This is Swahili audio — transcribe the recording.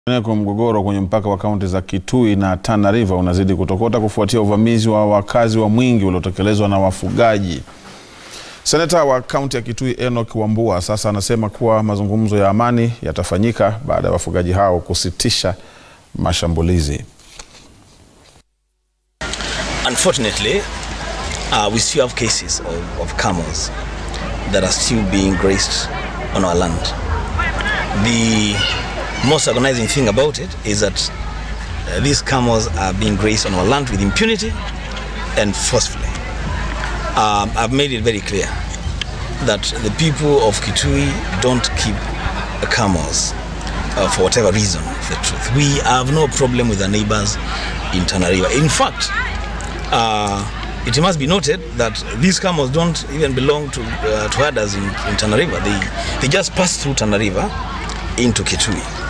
Kwa mgogoro kwenye mpaka wa kaunti za Kitui na Tana River unazidi kutokota kufuatia uvamizi wa wakazi wa Mwingi uliotekelezwa na wafugaji. Seneta wa kaunti ya Kitui Enoch Wambua sasa anasema kuwa mazungumzo ya amani yatafanyika baada ya wafugaji hao kusitisha mashambulizi. Unfortunately, uh, we still have cases of, of camels that are still being grazed on our land. The most agonizing thing about it is that uh, these camels are being grazed on our land with impunity and forcefully. Um, I've made it very clear that the people of Kitui don't keep camels uh, for whatever reason, the truth. We have no problem with our neighbors in Tana River. In fact, uh, it must be noted that these camels don't even belong to, uh, to herders in, in Tana River. They, they just pass through Tana River into Kitui.